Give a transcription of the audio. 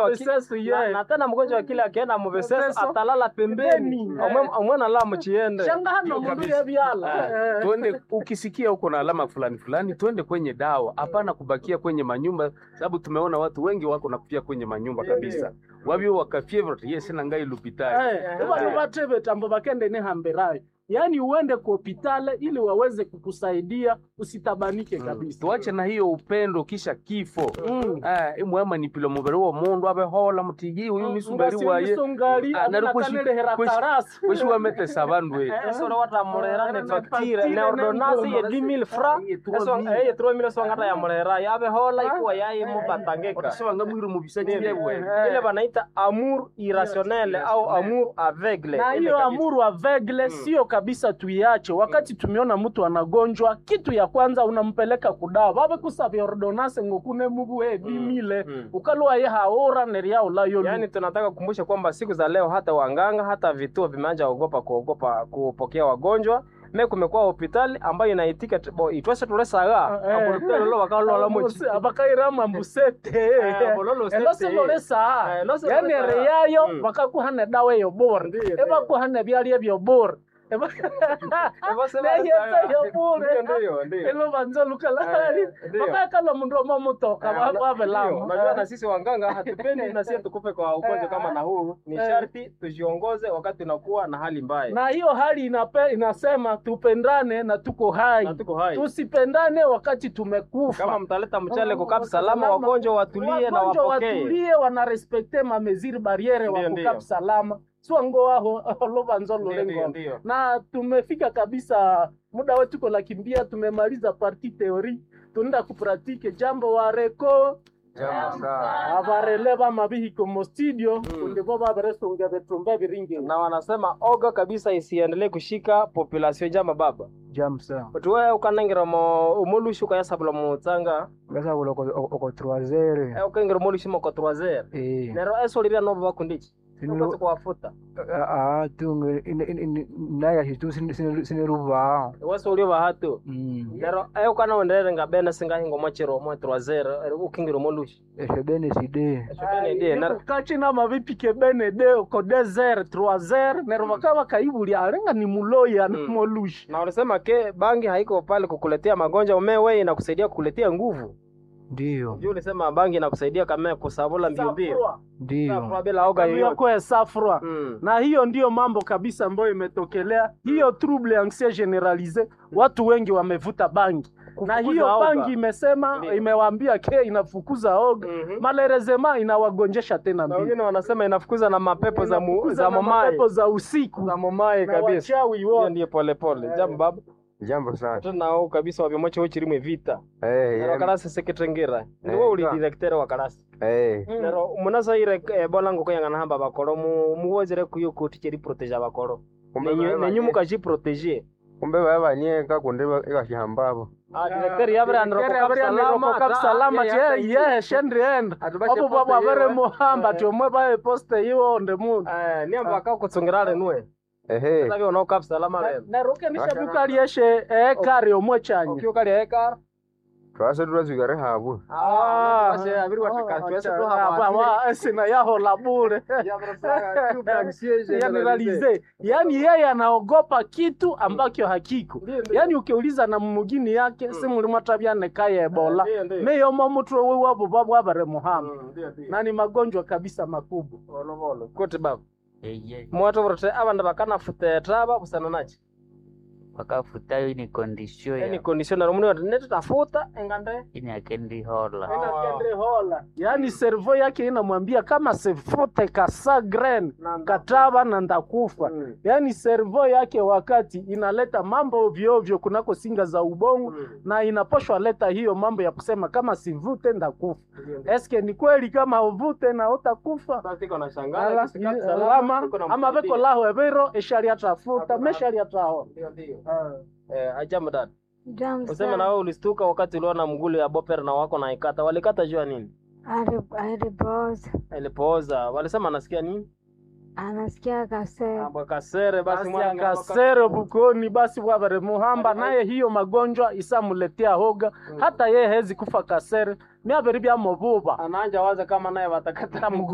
wa ki- Muveseso, na, yeah. na tena mgonjwa wa kile akienda muveseso Muveseso. atalala pembeni Pembeni. Omwe- omwena la muchiende shanga hano mundu yebyala Ah, tuende ukisikia huko na alama fulani fulani, tuende kwenye dawa, hapana kubakia kwenye manyumba, sababu tumeona watu wengi wako nakufia kwenye manyumba kabisa, wabyo wakafia hivyo yes na ngai lupitaye ivano vateve tambo vakende nehamberayo yaani uende ku hopitale ili waweze kukusaidia usitabanike kabisa tuache na hiyo upendo kisha kifo Mm. Ah, imwema nipilo mubiri wa mundu abehola mutigi uyu nisuberi waye ngasongali Ah, nari kweshi- anakanelehera kweshi- tarasi kweshi wametesa bandu we esore watamulera ne Ne facture facture ne ne ordonnance ye ngoma. 10000 francs Ye 3000. eso eh 3000 so ngata ya mulera yabehola ikuwa yayi mubatangeka otasebanga mwiri mubisaki byewe ile banaita amour irrationnel au amour aveugle na Ile hiyo kabisa. amuru avegle sio kabisa tuiache wakati tumeona mtu anagonjwa kitu ya kwanza unampeleka kudawa vave kusavya ordonance ngokune mubu e bimile Mm. ukalwa ye haora neriaulayo Yaani tunataka kukumbusha kwamba siku za leo hata wanganga hata vituo vimeanza ogopa kuogopa kupokea wagonjwa me kumekuwa hospitali ambayo inaitika t- bo itwese tulesaga Eh. abololo bakalola mochi abakairama mbusete Eh, bololo sete. elosilolesa Eh, elosi yani lolesa. reyayo Mm. bakakuhana dawa eyo bora Ndiyo, ndiyo. ebakuhana byalya byo bora Eba- Neyesa yo bora Ndio, ndio. elo banza lukalali Eh, ndiyo. bakakala mundu omamutoka Eh, na- ndio, babelamo Unajua na sisi wanganga hatupendi na sisi tukufe kwa ugonjwa kama na huu. Ni Eh. sharti tujiongoze wakati tunakuwa na hali mbaya. na hiyo hali inape, inasema tupendane na tuko hai Na tuko hai. tusipendane wakati tumekufa Kama mtaleta mchele kukapi salama, wagonjwa watulie na Wagonjwa wapokee. watulie wanarespekte mameziri bariere Ndiyo, wakukapi ndiyo. salama swango aho lovanzo Ndio, ndio, lolengo ndio. na tumefika kabisa muda wetu ko nakimbia tumemaliza parti theory tunaenda kupratike jambo wareko avareleva mavihiko mo studio kundivo vaveresonge vetumba viringi na wanasema oga kabisa isiendelee kushika population jama baba jamu sana otiwe ukanangira mo umolushi ukayasabula mutsanga ngasabula oko troisere eh, ukaingira umolushi moko troisiere eh nero esolivya novo vakundichi Sinilo- ukasi kuwafuta ah tunge naya shitu siniruvaa wesolio vahatu mm nero e ukanawenderere nga bene singahinga omwachiro omwe troisiere ukingira umolushi eshebene side eshobene nero kachina mavipike bene de ko desert troisiere nero vakava kaivulya alenga ni muloya Mm. namolushi na ulisema ke bangi haiko pale kukuletea magonjwa umewe inakusaidia kukuletea nguvu ndiyo juu ulisema bangi inakusaidia kama kusabula mbio mbio ndiyo Safra bila oga yoyote yako safra Mm. na hiyo ndiyo mambo kabisa ambayo imetokelea hiyo trouble anxieux generalise watu wengi wamevuta bangi na Kufukuza hiyo oga. bangi imesema Ndiyo. imewaambia ke inafukuza oga Mhm. malerezema inawagonjesha tena na mbili wengine wanasema inafukuza na mapepo za, mu, Inafukuza za na mamaye mapepo za usiku za mamaye na kabisa wachawi hiyo wote ndiyo polepole jambo baba jambo sana tunao kabisa wavyomoche uchirimwe vita Eh, nero yeah. karasi seketrengira niwe Eh, uli ka. directeur wa karasi Eh, nero munasaire eh, bolango kuyangana hamba bakoro mu- muwozere kuyo kuti cheri protege abakoro kumbe Nenyu- baba nenyu nye- mukajiprotege kumbe babanyeka kundi ikashihambabo Ah, directeur yabra nero Kere kukapi abria nero salama, kukapi ta- salama ya- ya- che ye shendrienda Atubashe obo poste babo avere yewe. muhamba Eh. ti omwe bae poste iwo onde mundu Eh, niamba akakutsungirale nuwe ehe savi ona ukapi salama leno nerukenisha bukalieshe ekari omwe chanye ukiukali ekara twase turazwikare habu Ah, basi abiri watakatwese tu hapa. sina yahola bure yaniralize yaani yeye anaogopa kitu ambacho hakiko yaani ukiuliza na mumugini yake simulimo tabyanekaye ebola Ndiyo, ndiyo. meyomo mutwe wiwabo babwabare muhamba Mm, ndiyo, ndiyo. na ni magonjwa kabisa makubwa Volo, volo. kuti baba mwatovorete avandu vakanafuteta busana nachi wakafutayo ini kondisio yani ya conditioner muni wati netitafuta engande ini akendihola hola yaani servo yake inamwambia kama sefute kasagren kataba na ndakufa Mm. yaani servo yake wakati inaleta mambo ovyoovyo kunako singa za ubongo Mm. na inaposhwa leta hiyo mambo ya kusema kama sivute ndakufa eske ni kweli kama uvute na utakufa Basi iko na Ala, shangala, kisikati i- salama, alama iko na ama msaidia. veko laho evero eshaliatafuta Hakuna- meshaliataho Ndiyo, ndiyo. Eh, ajabu dada Jambo useme na sana. wewe ulistuka wakati uliona mgulu ya boper na wako naikata walikata jua nini Ali- Alipooza ilipooza walisema anasikia nini anasikia kasema Amba kasere basi basi mwana akasere bukoni basi bwabare muhamba naye hiyo magonjwa isamuletea hoga hata ye hezi kufa kasere myabere byamububa ananja waza kama naye watakata mguu